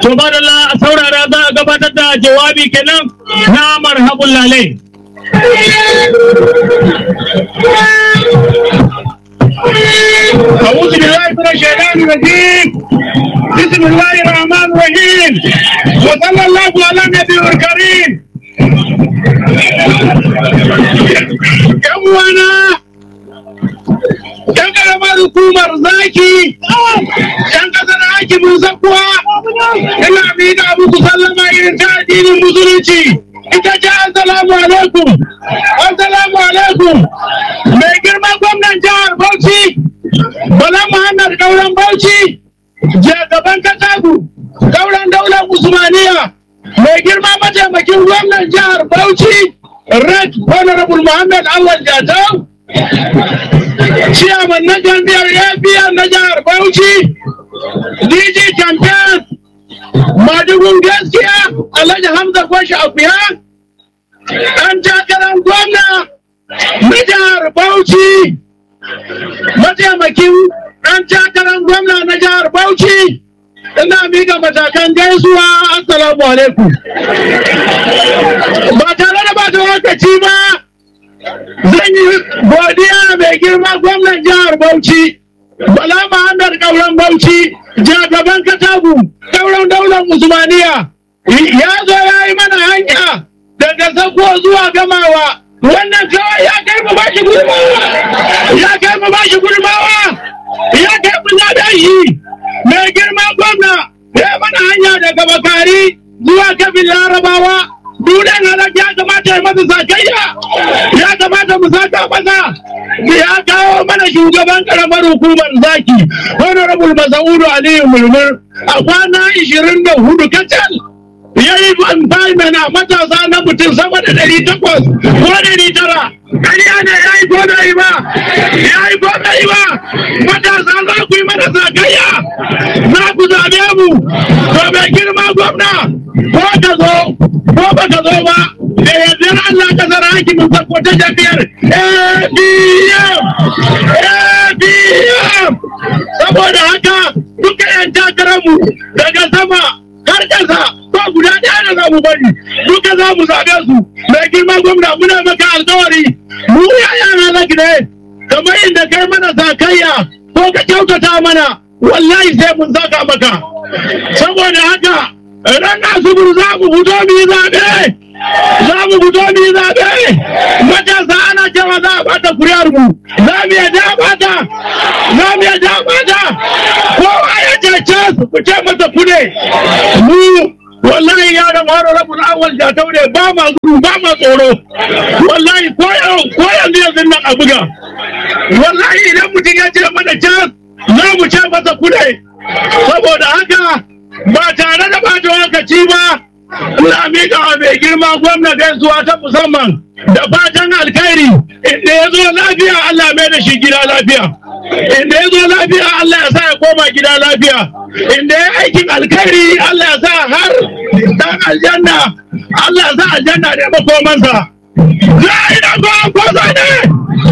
To ba da a saurara za a gabatar da jawabi kenan na marhabun lalai. أعوذ بالله من الشيطان الرجيم بسم الله الرحمن الرحيم وصلى الله على النبي الكريم yan wana yan karamar hukumar zaki yan kasar hakimin zakuwa ina miƙa muku sallama irin ta addinin musulunci ita ce assalamu alaikum assalamu alaikum mai girma gwamnan jihar bauchi bala muhammad kauran bauchi je gaban katagu kauran daular usmaniya mai girma mataimakin gwamnan jihar bauchi red honorable muhammad awal jatau ciyaman na jami'ar apm na jihar bauchi dg campaign madugun gaskiya alhaji hamza kwashi akuya ɗan takarar gwamna na jihar bauchi mataimakin ɗan takarar gwamna na jihar bauchi ina miƙa matakan gaisuwa assalamu alaikum ba tare da bata lokaci ba zan yi godiya mai girma gwamnan jihar bauchi bala muhammad kauran bauchi jagaban katagu kauran daular usmaniya ya zo ya yi mana hanya daga sako zuwa gamawa wannan kawai ya kai mu bashi gudunmawa ya kai mu bashi gudunmawa ya kai mu zaɓe shi mai girma gwamna ya mana hanya daga bakari zuwa kafin larabawa dunan halar ya kamata ya masa sakayya ya kamata mu saka masa ya kawo mana shugaban karamar hukumar zaki honorable masaudu aliyu mulmur a kwana ishirin da hudu kacal ya yi employment a matasa na mutum sama da ɗari takwas ko ɗari tara ƙarya ne ya yi ko bai ba ya yi ko bai ba matasa za ku yi mana sakayya za ku zaɓe mu to mai girma gwamna ko ka zo ko ba ka zo ba da yardar Allah ka zara hakimin sako ta jami'ar ABM ABM saboda haka duka yan takararmu daga sama har ƙasa ba guda ɗaya da za mu bari duka za mu zaɓe su mai girma gwamna muna maka alkawari mu yaya na zaki ne kamar inda kai mana sakayya ko ka kyautata mana wallahi sai mun saka maka saboda haka ran asubur za mu fito mu yi zaɓe za mu fito mu yi zaɓe matasa ana cewa za a bata kuriyar mu za mu yadda bata za mu yadda bata kowa ya cece su ku ce masa kude mu wallahi ya da mara rabin awal jatau ne ba ma gudu ba ma tsoro wallahi ko yanzu yanzu nan a buga wallahi idan mutum ya ce mana can za mu ce masa kude saboda haka ba tare da bata lokaci ba ina miƙa wa mai girma gwamna gaisuwa ta musamman da fatan alkhairi inda ya zo lafiya Allah mai da shi gida lafiya inda ya zo lafiya Allah ya sa ya koma gida lafiya inda ya aikin alkhairi Allah ya sa har dan aljanna Allah ya sa aljanna ne makomansa za a yi da ko ne